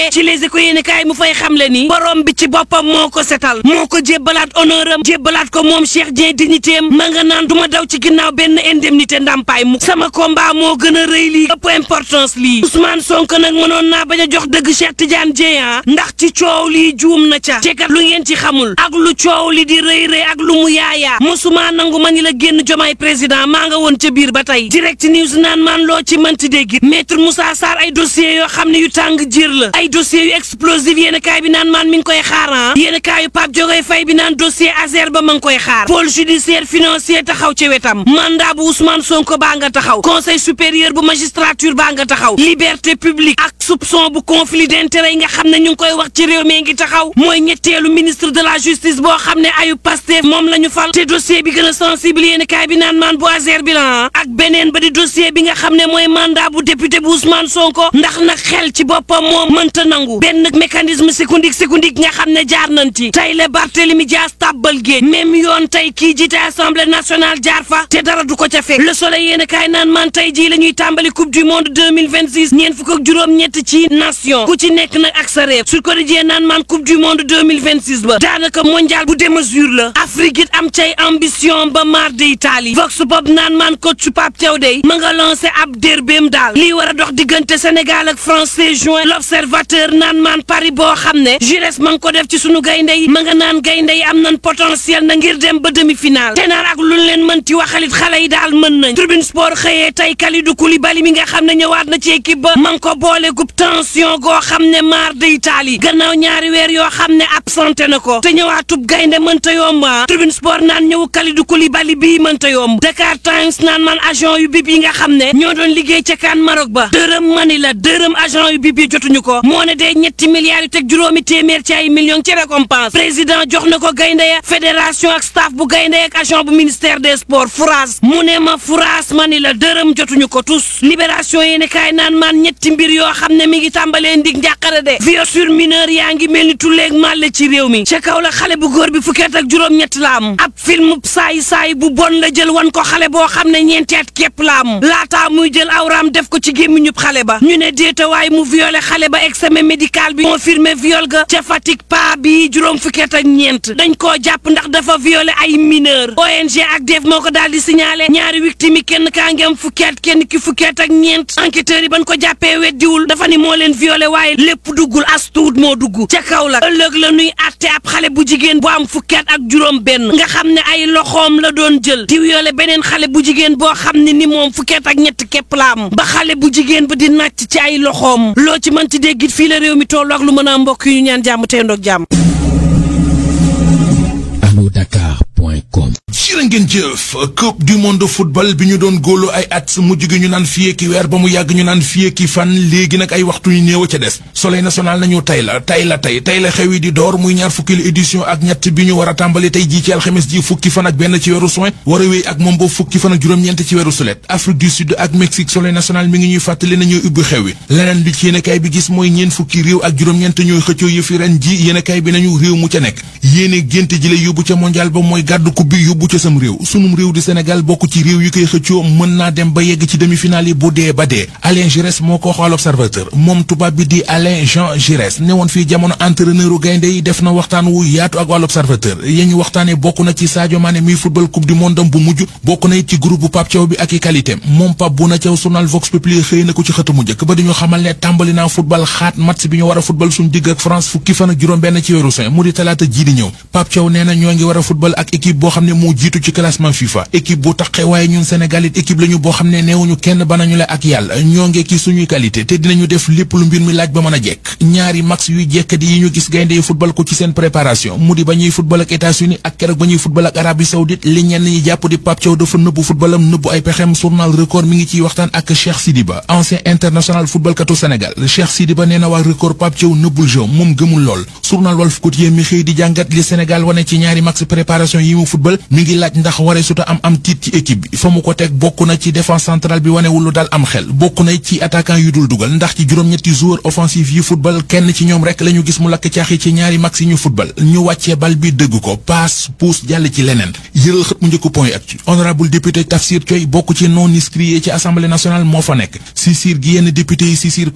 ci les éco yéene kaay mu fay xamle ni borom bi ci boppam moo ko setal moo ko jébbalaat honneur am jébbalaat ko moom Cheikh Dieng dignité am ma nga naan du ma daw ci ginnaaw benn indemnité ndàmpaay mu sama combat moo gën a rëy lii ëpp importance lii Ousmane Sonko nag mënoon naa bañ a jox dëgg Cheikh Tidiane Dieng ndax ci coow lii juum na ca te kat lu ngeen ci xamul ak lu coow li di rëy rëy ak lu mu yaayaa mosuma nangu ma ni la génn jomaay président maa nga woon ca biir ba tey direct news naan maan loo ci mënti dégg maître Moussa Sarr ay dossiers yoo xam ne yu tàng jir la ay dossiers yu explosif yéen kaay bi naan maan mi ngi koy xaar ah yéen kaay yu Pape Diogoy Faye bi naan dossier Azer ba ma ngi koy xaar pôle judiciaire financier taxaw ci wetam mandat bu Ousmane Sonko baa nga taxaw conseil supérieur bu magistrature baa nga taxaw liberté publique ak soupçon bu conflit d'intérêt yi nga xam ne ñu ngi koy wax ci réew mi ngi taxaw mooy ñetteelu ministre de la justice boo xam ne ayu Pastef moom la ñu fal te dossier bi gën a sensible yéen kaay bi naan maan bu Azer bi la ak beneen ba di dossier bi nga xam ne mooy mandat bu député bu Ousmane Sonko ndax nag xel ci boppam moom mënta nangu benn mécanisme secondique secondique nga xam ne jaar nañ ci tey la Barthélemy Dias tàbbal géej même yoon tey kii jiite assemblée nationale jaar fa te dara du ko ca fekk le soleil yéen kaay naan man tey jii la ñuy tàmbali coupe du monde 2026 ñeent fukk ak juróom-ñett ci nation ku ci nekk nag ak sa réew su ko dijee naan man coupe du monde 2026 ba daanaka mondial bu démesure la Afrique it am cay ambition ba mar de Italie vox pop naan man coach su Pape Thiaw dey ma nga lancé ab derbeem daal lii war a dox diggante Sénégal ak France c'est juin l'observateur naan man Paris boo xam ne Jures ma ngi ko def ci sunu gaynde yi ma nga naan gaynde yi am nañ potentiel na ngir dem ba demi-finale te naan ak lu leen mën ci waxalit xale yi daal mën nañ tribune sport xëyee tey Kalidou Koulibaly mi nga xam ne ñëwaat na ci équipe ba ma ngi ko boole gub tension goo xam ne maar de Italie gannaaw ñaari weer yoo xam ne absenté na ko te ñëwaatub gaynde mënta yomb ah tribune sport naan ñëw Kalidou Koulibaly bii mënta yomb Dakar Times naan man agent yu bib yi nga xam ne ñoo doon liggéey ca kaan Maroc ba dërëm mani la dërëm agent yu bib yi jotuñu ko moo ne dee ñetti milliards yu teg juróomi téeméer ci ay millions ci récompense président jox na ko gaynde ya fédération ak staff bu gaynde ak agent bu ministère des sports Fouras mu ne ma Fouras mani la dërëm jotuñu ko tous libération yéeni kaay naan maan ñetti mbir yoo xam ne mi ngi tàmbalee ndig njàqare de viol sur mineur yaa ngi mel ni tulleeg màlle ci réew mi ca kaw la xale bu góor bi fukki at ak juróom-ñett la am ab film saay saay bu bon la jël wan ko xale boo xam ne ñeenti at képp la am laataa muy jël awraam def ko ci gémmiñub xale ba ñu ne déetawaay mu violé xale ba examen médical bi confirmé viol ga ca Fatick pa bi juróom fukki at ak ñeent dañ koo jàpp ndax dafa violé ay mineur ONG ak def moo ko daal di signalé ñaari victime yi kenn kaa ngi am fukki at kenn ki fukki at ak ñeent enquêteurs yi bañ ko jàppee weddiwul dafa ni moo leen violé waaye lépp duggul as tuut moo dugg ca kaw la ëllëg la nuy àtte ab xale bu jigéen bu am fukki at ak juróom benn nga xam ne ay loxoom la doon jël di violé beneen xale bu jigéen boo xam ne ni moom fukki at ak ñett képp la am ba xale bu jigéen ba di nàcc ci ay loxoom loo ci mën ci déggit fii la réew mi tollu ak lu mën a mbokk yu ñu ñaan jàmm tey ndoog jàmm anodakar.com jërë ngeen jëf coupe du monde de football bi ñu doon góolu ay at mujj gi ñu naan fii ki weer ba mu yàgg ñu naan fii ki fan léegi nag ay waxtu yu néew a ca des soleil national nañu tey la tey la tey tey la xew yi di door muy ñaar fukki édition ak ñett bi ñu war a tàmbali tey jii ci alxames ji fukki fan ak benn ci weeru juin war a wéy ak moom boobu fukki fan ak juróom-ñeent ci weeru sulet Afrique du Sud ak Mexique soleil national mi ngi ñuy fàttali na ñooy ubbi xew wi leneen li ci yéenekaay bi gis mooy ñeen fukki réew ak juróom-ñeent ñooy xëccoo yëfi ren ji yéenekaay bi nañu réew mu ca nekk yéene génte ji la yóbbu ca mondial ba mooy gàddu coupe bi yóbbu ca sam réew sunum réew di Sénégal bokk ci réew yi koy xëccoo mën naa dem ba yegg ci demi-finale yi bu dee ba dee Alain Giresse moo ko wax wàll observateur moom tubaab bi di Alain Jean Giresse ne woon fii jamono entraîneur u gaynde yi def na waxtaan wu yaatu ak wàll observateur yéen ñu waxtaane bokk na ci Sadio Mané muy football coupe du monde bu mujj bokk na it ci groupe bu Pape Thiaw bi ak i qualité moom Pape Bouna Thiaw journal Vox Populi xëy na ko ci xëtamu njëkk ba dañu xamal ne tàmbali naa football xaat match bi ñu war a football suñ digg ak France fukki fan ak juróom benn ci weeru juin mu di talaata ji di ñëw Pape Thiaw nee na ñoo ngi war a football ak équipe boo xam ne moo jiitu ci classement FIFA équipe bu taqe waaye ñun Sénégal it équipe lañu boo xam ne neewuñu kenn banañu la ak yàlla ñoo ngi ki suñuy qualité te dinañu def lépp lu mbir mi laaj ba mën a jekk ñaari max yuy jekkadi yi ñu gis gaynde yi football ko ci seen préparation mu di ba ñuy football ak États-Unis ak keroog ba ñuy football ak Arabie Saoudite li ñenn ñi jàpp di Pape Thiaw dafa nëbbu footballam nëbbu ay pexem journal record mi ngi ciy waxtaan ak Cheikh Sidiba ancien international football katu Sénégal Cheikh Sidiba nee na waa record Pape Thiaw nëbbul jeu moom gëmul lool journal Walf Quotidien mi xëy di jàngat li Sénégal wane ci ñaari max préparation yi mu football mi ngi laaj ndax waree suta am am tiit ci équipe bi fa mu ko teg bokk na ci défense centrale bi wanewul lu dal am xel bokk na ci attaquant yu dul dugal ndax ci juróom-ñetti joueur offensif yi football kenn ci ñoom rek la ñu gis mu lakk caaxi ci ñaari max yi ñu football ñu wàccee bal bi dëgg ko passe pousse jàll ci leneen yëral xët mu njëkku point actu honorable député Tafsir Thioye bokk ci non inscrits ci assemblée nationale moo fa nekk si siir gi yenn député yi si siir